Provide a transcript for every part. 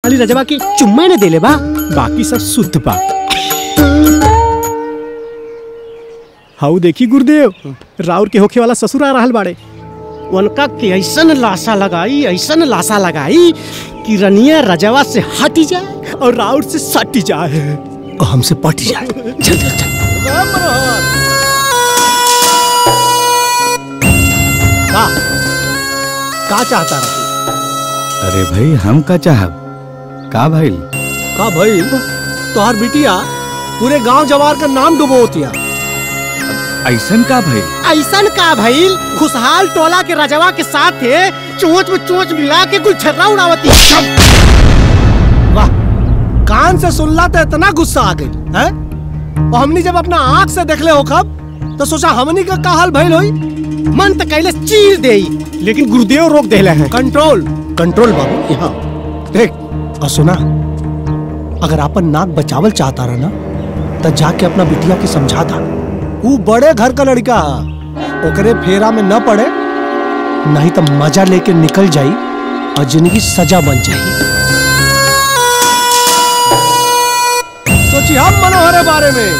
खाली रजवा के चुम्मा ने देले बा बाकी सब शुद्ध बा हाउ देखी गुरुदेव राउर के होखे वाला ससुर आ रहल बाड़े उनका के ऐसन लाशा लगाई ऐसन लाशा लगाई कि रनिया रजवा से हटी जाए और राउर से सटी जाए और हमसे पट जाए चल चल चल का का चाहता रहा अरे भाई हम का चाहब का भइल का भाई तोहर बिटिया पूरे गांव जवार का नाम डुबोतिया ऐसन का भइल ऐसन का भइल खुशहाल टोला के रजवा के साथ थे चोंच में चोंच मिला के कुल छर्रा उड़ावती वाह कान से सुनला तो इतना गुस्सा आ गई है और हमनी जब अपना आंख से देखले हो खब तो सोचा हमनी का का हाल भइल होई मन तो कैले चीर देई लेकिन गुरुदेव रोक देले हैं कंट्रोल कंट्रोल बाबू यहाँ देख और सुना अगर अपन नाक बचावल चाहता रहा ना तो जाके अपना बिटिया के समझा था वो बड़े घर का लड़का है ओकरे फेरा में न पड़े नहीं तो मजा लेके निकल जाई और जिंदगी सजा बन जाई सोची हम मनोहर बारे में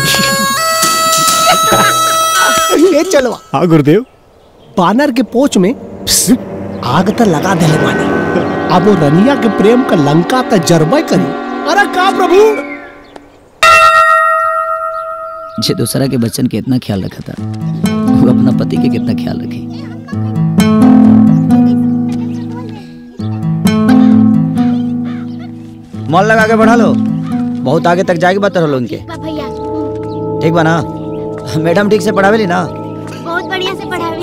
ये चलो हाँ गुरुदेव बानर के पोच में प्स, आग तो लगा दे मानी अब वो रनिया के प्रेम का लंका तो जरबे करी अरे का प्रभु जे दूसरा के बच्चन के इतना ख्याल रखा था वो अपना पति के कितना ख्याल रखी मॉल लगा के बढ़ा लो बहुत आगे तक जाएगी बात रहो उनके भैया ठीक बा ना मैडम ठीक से पढ़ावेली ना बहुत बढ़िया से पढ़ावी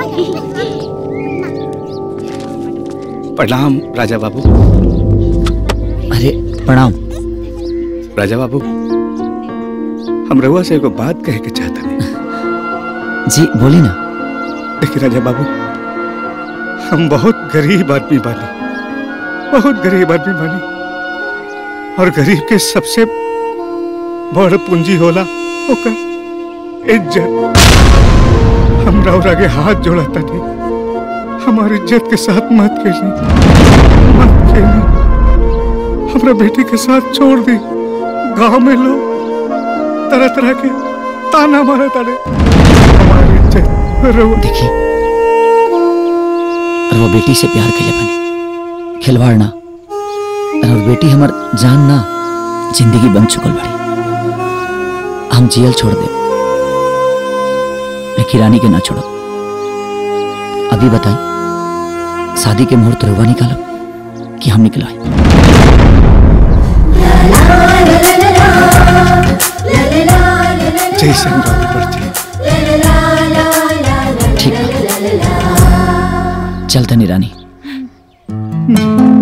प्रणाम राजा बाबू अरे प्रणाम राजा बाबू हम रहुआ से एगो बात कहे के चाहता जी बोली ना देखिए राजा बाबू हम बहुत गरीब आदमी बानी बहुत गरीब आदमी बानी और गरीब के सबसे बड़ पूंजी होला ओकर इज्जत हमरा और आगे हाथ जोड़ा तानी हमारी इज्जत के साथ मत खेली मत खेली हमरा बेटी के साथ छोड़ दी गांव में लोग तरह तरह के ताना मारे तारे हमारी इज्जत रहुआ देखी और वो बेटी से प्यार के लिए बने खिलवाड़ ना और बेटी हमार जान ना जिंदगी बन चुकल बड़ी हम जियल छोड़ दे लेकिन रानी के ना छोड़ो अभी बताई शादी के मुहूर्त रुआ निकालो कि हम निकलाए जैसे रानी पड़ती ठीक बा। चल तनी रानी है